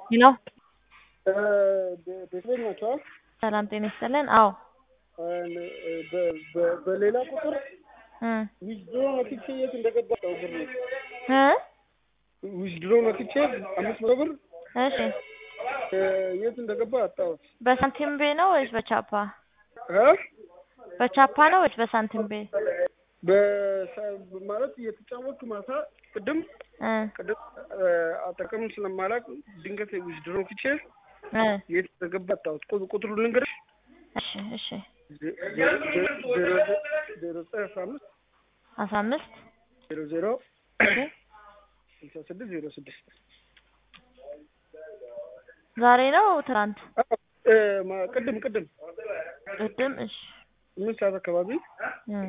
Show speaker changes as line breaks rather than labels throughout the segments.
ሄሎ
ቤተሰብ ናቸው።
ሰላም ጤና ይስጥልን። አዎ
በሌላ ቁጥር
እ
ዊዝድሮ ነክቼ የት እንደገባ ሰው ብር
እ
ዊዝድሮ ነክቼ አምስት መቶ ብር
እሺ
የት እንደገባ አጣሁት።
በሳንቲም ቤ ነው ወይስ በቻፓ?
እ
በቻፓ ነው ወይስ በሳንቲም ቤ?
በሳ- ማለት እየተጫወትኩ ማታ ቅድም
እ
ቅድም አጠቀምን ስለማላውቅ ድንገት ዊዝድሮ ነክቼ
እ
የት እንደገባ አጣሁት። ቁ- ቁጥሩን ልንገርሽ
እሺ እሺ
ዜ- ዜ- ዜ- ዜሮ ዜሮ ዘጠኝ አስራ አምስት
አስራ አምስት
ዜሮ ዜሮ
እሺ
ስልሳ ስድስት ዜሮ ስድስት
ዛሬ ነው ትናንት?
እ ማ- ቅድም ቅድም
ቅድም እሺ
ስምንት ሰዓት አካባቢ
እ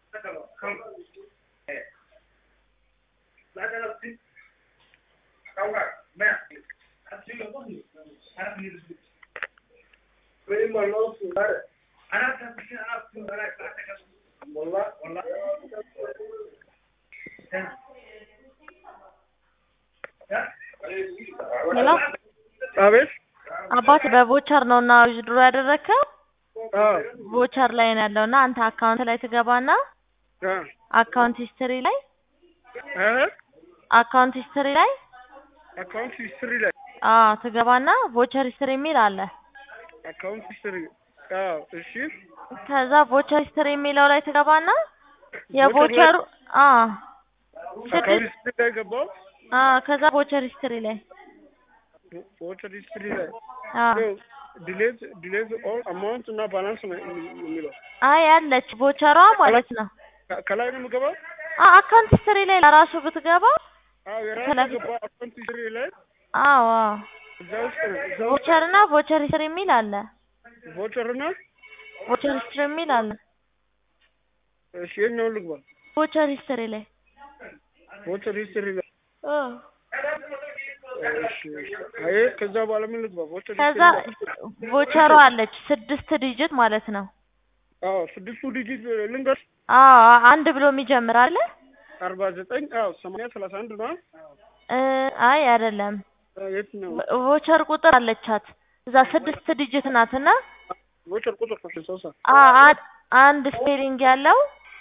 ሄሎ
አቤት
አባት በቮቸር ነው እና ዊዝድሮ ያደረግከው
አዎ
ቮቸር ላይ ነው ያለው እና አንተ አካውንት ላይ ትገባና
አ
አካውንት ሂስትሪ ላይ
እ
አካውንት ሂስትሪ ላይ
አካውንት ሂስትሪ ላይ
አዎ ትገባና ቮቸር ሂስትሪ የሚል አለ።
አካውንት ሂስትሪ አዎ እሺ
ከዛ ቮቸር ሂስትሪ የሚለው ላይ ትገባና የቮቸሩ አዎ
አካውንት
ስድስት
ሂስትሪ ላይ ገባው
አዎ ከዛ ቮቸር ሂስትሪ ላይ
ቮቸር ሂስትሪ ላይ
አዎ
ዲሌት ዲሌት ኦል አማውንት እና ባላንስ ነው የሚለው
አይ አለች ቮቸሯ ማለት ነው።
ከ- ከላይ ነው የምገባው
አ አካውንት ሂስትሪ ላይ ለራሱ ብትገባ
አዎ የራሱ
ከላይ-
ገባ አካውንት ሂስትሪ ላይ
አዎ አዎ
እዛ ውስጥ ነው እዛ ውስጥ
ቮቸር እና ቮቸር ሂስትሪ የሚል አለ።
ቮቸር እና
ቮቸር ሂስትሪ የሚል አለ።
እሺ የኛውን ልግባ
ቮቸር ሂስትሪ ላይ
ቮቸር ሂስትሪ ላይ
አዎ
እሺ እሺ አይ ከዛ በኋላ ምን ልግባ ቮቸር
ከዛ
ሂስትሪ ላይ
ቮቸሯ አለች ስድስት ዲጂት ማለት ነው።
አዎ ስድስቱ ዲጂት ልንገርሽ
አዎ አንድ ብሎ የሚጀምር አለ።
አርባ ዘጠኝ አዎ ሰማንያ ሰላሳ አንድ ነው
እ አይ አይደለም
የት ነው
ቮቸር ቁጥር አለቻት እዛ ስድስት ዲጂት ናትና
ቮቸር ቁጥር ነው ሰውሳ
አ አ- አንድ ስፔሊንግ ያለው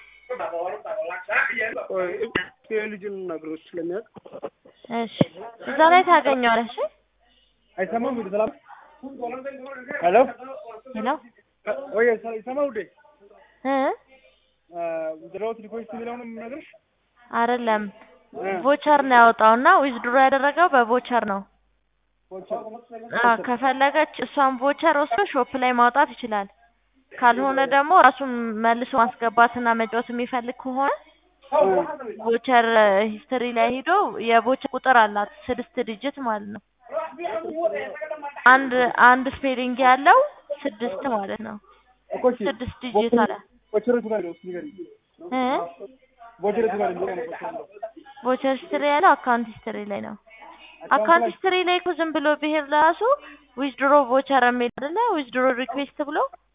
የልጅን ነገሮች ስለሚያውቅ
እሺ እዛ ላይ ታገኘዋለሽ።
አይሰማም ወደ ሰላም ሄሎ
ሄሎ
ወይ ይሰማው ወደ
እ
ድሮት ሪኮስት የሚለውን ነገርሽ
አይደለም ቮቸር ነው ያወጣውና ዊዝድሮ ያደረገው በቮቸር ነው። አ ከፈለገች እሷን ቮቸር ወስዶ ሾፕ ላይ ማውጣት ይችላል። ካልሆነ ደግሞ ራሱን መልሶ ማስገባትና መጫወት የሚፈልግ ከሆነ ቮቸር ሂስትሪ ላይ ሂዶ የቮቸር ቁጥር አላት ስድስት ዲጂት ማለት ነው። አንድ አንድ ስፔሊንግ ያለው ስድስት ማለት ነው። ስድስት ዲጂት አለ
ቮቸር ጋር ነው ሲገሪ
እ
ቮቸር ጋር ነው
ቮቸር ሂስትሪ ያለው አካውንት ሂስትሪ ላይ ነው። አካውንት ሂስትሪ ላይ እኮ ዝም ብሎ ብሄር ለራሱ ዊዝድሮ ቮቸር የሚል አይደለ ዊዝድሮ ሪኩዌስት ብሎ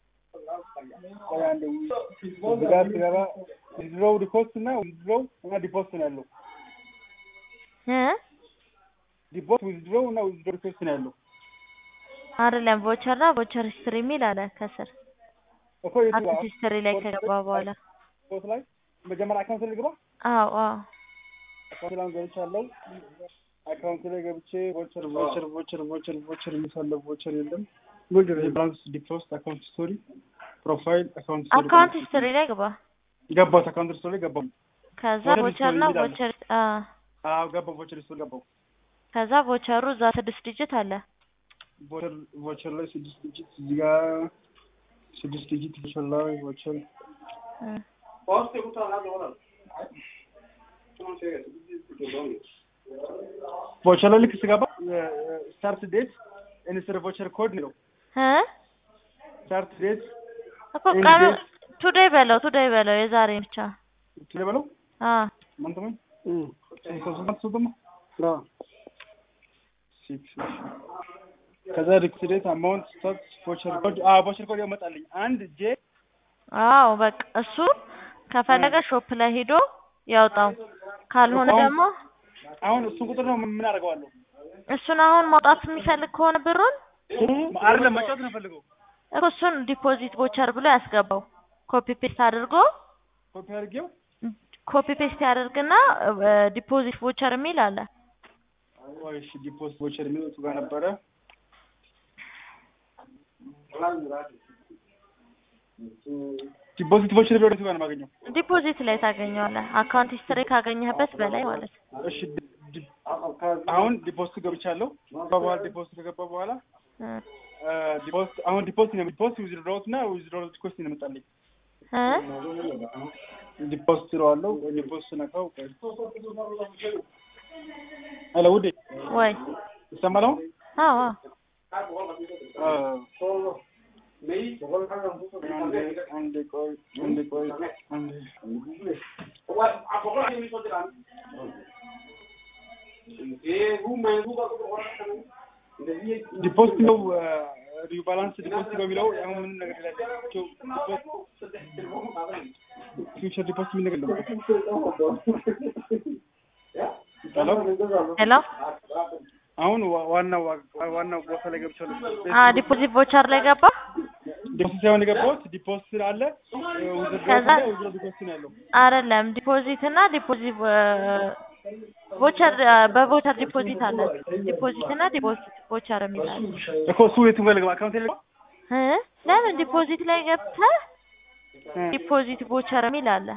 ብጋት ገባ ዊዝድሮው ዲፖስት እና ዊዝድሮው እና ዲፖስት ነው ያለው
እ
ዲፖስት ዊዝድሮው እና ዊዝድሮ ዲፖስት ነው ያለው
አይደለም ቮቸር እና ቮቸር ሂስትሪ የሚል አለ ከስር
እኮ የቱ
አካውንት ሂስትሪ ላይ ከገባ በኋላ
ፖስት ላይ መጀመሪያ አካውንት ላይ ልግባ
አዎ አዎ
አካውንት ላይ ገብቻለሁ አካውንት ላይ ገብቼ ቮቸር ቮቸር ቮቸር ቮቸር ቮቸር የሚፈልግ ቮቸር የለም ቮቸር ባላንስ ዲፖስት አካውንት ስቶሪ ፕሮፋይል አካውንት ስቶሪ
አካውንት ሂስትሪ ላይ ገባ።
ገባሁት አካውንት ስቶሪ ላይ ገባሁ
ከዛ
ቮቸር
ቮቸር እና
ሂስትሪ የሚል አለ።
ቮቸር አ
አዎ ገባሁ ቮቸር ስቶሪ ገባሁ
ከዛ ቮቸሩ እዛ ስድስት ዲጂት አለ።
ቮቸር ቮቸር ላይ ስድስት ዲጂት እዚህ ጋር ስድስት ዲጂት ቮቸር ላይ ቮቸር
እ
ቮቸር ላይ ልክ ስገባ ስታርት ዴት ኢንስተር ቮቸር ኮድ ነው
እ
ስታርት ዴት
እኮ ቀኑ ቱዴይ በለው ቱዴይ በለው የዛሬ ብቻ
ትለበለው
አ
ማንተ ምን ሶስት ደግሞ ከዛ ሪክሲዴት አማውንት ስታርት ቮቸር ኮድ አ ቮቸር ኮድ ያመጣልኝ አንድ ጄ
አዎ በቃ እሱ ከፈለገ ሾፕ ላይ ሄዶ ያውጣው። ካልሆነ
አሁን-
ደግሞ
አሁን እሱን ቁጥር ነው ምን አደርገዋለሁ?
እሱን አሁን ማውጣት የሚፈልግ ከሆነ ብሩን
አይደለም መጫወት ነው ፈልገው
እኮ እሱን ዲፖዚት ቦቸር ብሎ ያስገባው ኮፒ ፔስት አድርጎ
ኮፒ አድርጌው
ኮፒ ፔስት ያደርግና ዲፖዚት ቦቸር የሚል አለ።
ወይ እሺ ዲፖዚት ቦቸር የሚለው እሱ ጋር ነበረ ዲፖዚት ቦቸር የሚለው እሱ ጋር ነው የማገኘው
ዲፖዚት ላይ ታገኘዋለህ። አካውንት ሂስትሪ ካገኘህበት በላይ ማለት ነው።
እሺ ዲ- ዲ- አሁን ዲፖዚት ገብቻለሁ በኋላ ዲፖዚት ከገባ በኋላ
እ
ዲፖዚት አሁን ዲፖዚት ነው ዲፖዚት ዊዝድሮውት እና ዊዝድሮውት ሪኩዌስት ነው የመጣልኝ
እ
ዲፖዚት እለዋለሁ ዲፖዚት ነካው ሄሎ ውዴ
ወይ
ይሰማል አሁን
አዎ
አንዴ አንዴ ቆይ አንዴ ቆይ አንዴ ዲፖዚት ነው ሪባላንስ ዲፖዚት ነው የሚለው አሁን ምንም ነገር የላቸው ፊውቸር ዲፖዚት የሚል ነገር ነው
ሄሎ
አሁን ዋ- ዋናው ዋ- ዋናው ቦታ ላይ ገብቻለሁ
አ ዲፖዚት ቦቸር ላይ ገባ።
ዲፖዚት ሳይሆን የገባሁት ዲፖዚት አለ ውዝድሮ
ከዛ-
ውዝድሮ ዲፖዚት ነው ያለው
አይደለም ዲፖዚት እና ዲፖዚት ቦቸር በቦቸር ዲፖዚት አለ። ዲፖዚት እና ዲፖዚት ቦቸር የሚል አለ።
እኮ እሱ የትም ጋር ልግባ አካውንት ላይ ልግባ
እ ለምን ዲፖዚት ላይ ገብተህ
እ
ዲፖዚት ቦቸር የሚል አለ።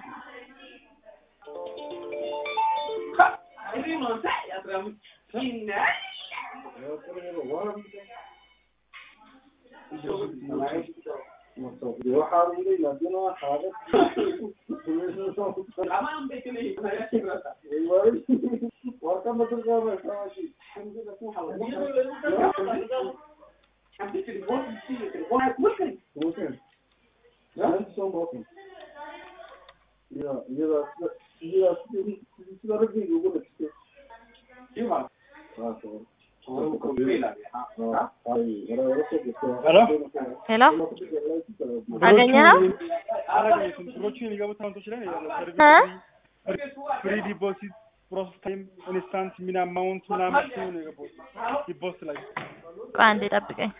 ሄሎ
ሄሎ አገኘኸው?
አላገኘሁትም። ብሮቹ የሚገቡት አካውንቶች ላይ ነው ያለው። ሰርቪስ ፍሪ ዲፖዚት ፕሮሰስ ታይም ኢንስታንት ሚን አማውንት ምናምን ሲሆን ነው የገባሁት ዲፖዚት ላይ
ቆይ አንዴ ጠብቀኝ።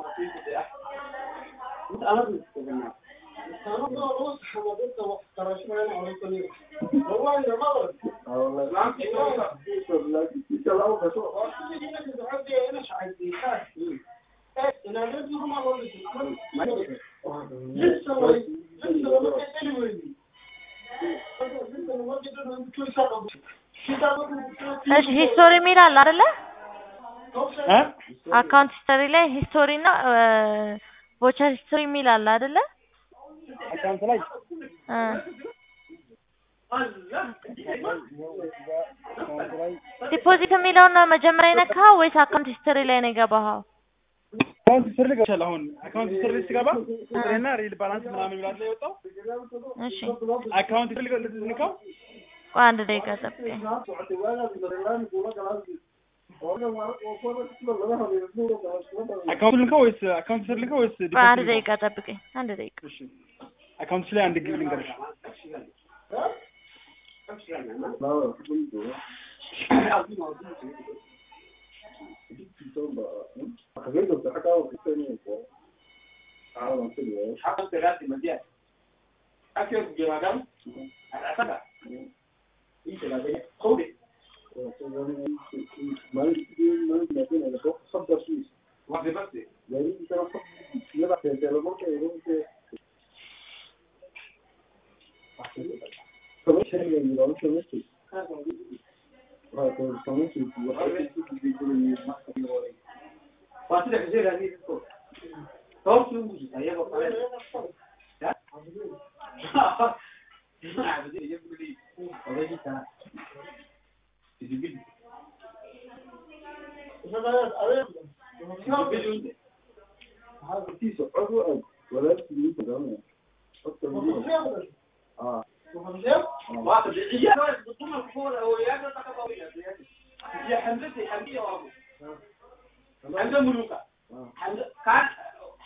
እሺ ሂስቶሪ የሚል አለ አይደለ?
እ
አካውንት ሂስቶሪ ላይ ሂስቶሪ እና ቮቸር ሂስቶሪ የሚል አለ አይደለ?
አካውንት ላይ
እ
አካውንት ላይ
ዲፖዚት የሚለውን ነው መጀመሪያ የነካኸው ወይስ አካውንት ሂስቶሪ ላይ ነው የገባኸው?
አካውንት ስር ልገብቻለሁ። አሁን አካውንት ስር ስገባ ቁጥሬና ሪል ባላንስ ምናምን ይላል ላይ የወጣው
እሺ
አካውንት ስር ልገ- ልንካው
ቆይ አንድ ደቂቃ ጠብቀኝ።
አካውንት ልንካው ወይስ አካውንት ስር ልንካው ወይስ
ቆይ አንድ
ዲፖዚት
ደቂቃ ጠብቀኝ። አንድ ደቂቃ
እሺ አካውንትሽ ላይ አንድ ግብ ልንገርሽ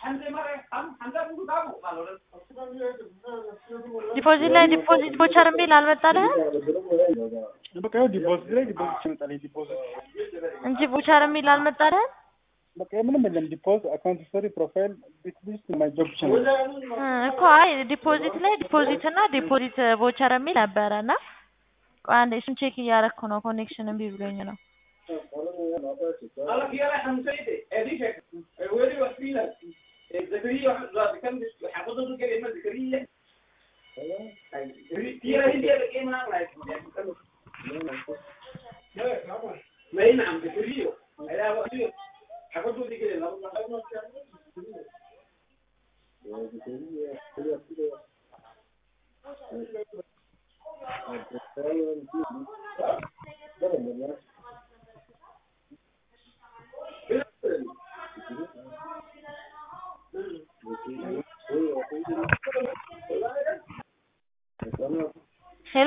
ዲፖዚት ላይ ዲፖዚት ቮቸር የሚል አልመጣልህም
በቃ ይኸው ዲፖዚት ላይ ዲፖዚት ይመጣል። ዲፖዚት
እንጂ ቮቸር የሚል አልመጣልህም።
በቃ ምንም የለም። ዲፖዚት አካውንት ስቶሪ ፕሮፋይል ቢት ሊስት ማይ ጆብ ብቻ ነው።
እ እኮ አይ ዲፖዚት ላይ ዲፖዚት እና ዲፖዚት ቮቸር የሚል ነበረ እና ቆይ አንዴ እሱን ቼክ እያደረኩ ነው። ኮኔክሽን እምቢ ብሎኝ ነው። ሄሎ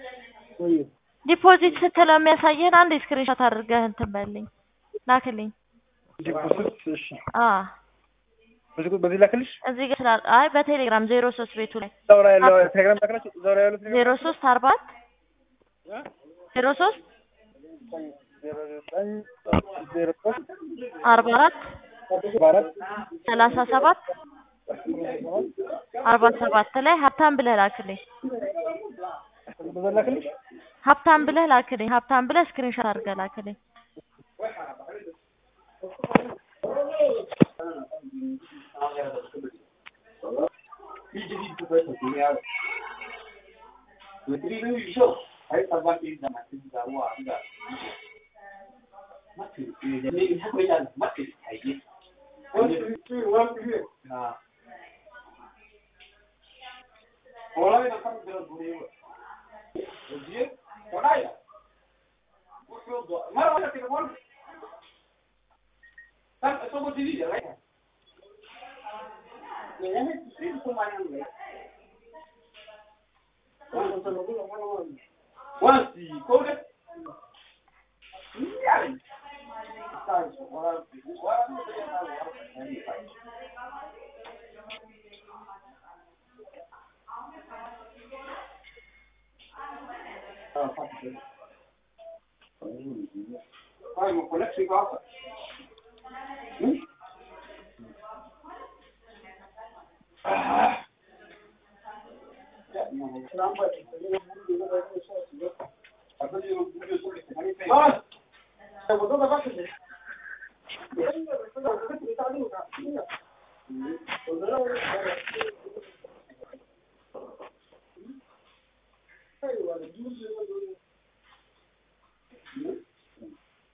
ዲፖዚት ስትለው የሚያሳየህን አንድ ስክሪንሾት አድርገህ እንትን በልኝ ላክልኝ።
ዲፖዚት እሺ፣
አ
በዚህ በዚህ ላክልሽ።
እዚህ ጋር ስላል አይ በቴሌግራም ዜሮ ሶስት ቤቱ ላይ
እዛው ላይ ያለው ቴሌግራም ላክላችሁ። እዛው ላይ ያለው ቴሌግራም
ዜሮ ሶስት አርባ አራት ዜሮ ሶስት
ዜሮ ዘጠኝ ዜሮ ሶስት
አርባ አራት
አርባ አራት
ሰላሳ ሰባት አርባ ሰባት ላይ ሀብታም ብለህ ላክልኝ።
በዛ ላክልሽ።
ሀብታም ብለህ ላክልኝ። ሀብታም ብለህ ስክሪንሾት አድርገህ ላክልኝ።